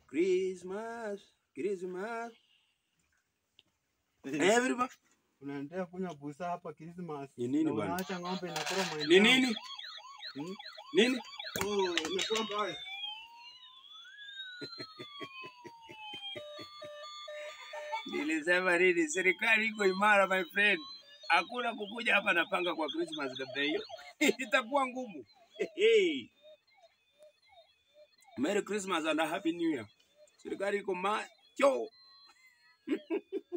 Christmas, Christmas. Everybody. Unaendelea kunywa busa hapa Christmas. Ni nini na bwana? Unaacha ng'ombe inakula mahindi. Ni yangu. nini? Hmm? Nini? Oh, imekuwa mbaya. Nilisema nini? Serikali iko imara my friend. Hakuna kukuja hapa napanga kwa Christmas labda hiyo. Itakuwa ngumu. Hey. Merry Christmas and a Happy New Year. Serikali iko macho.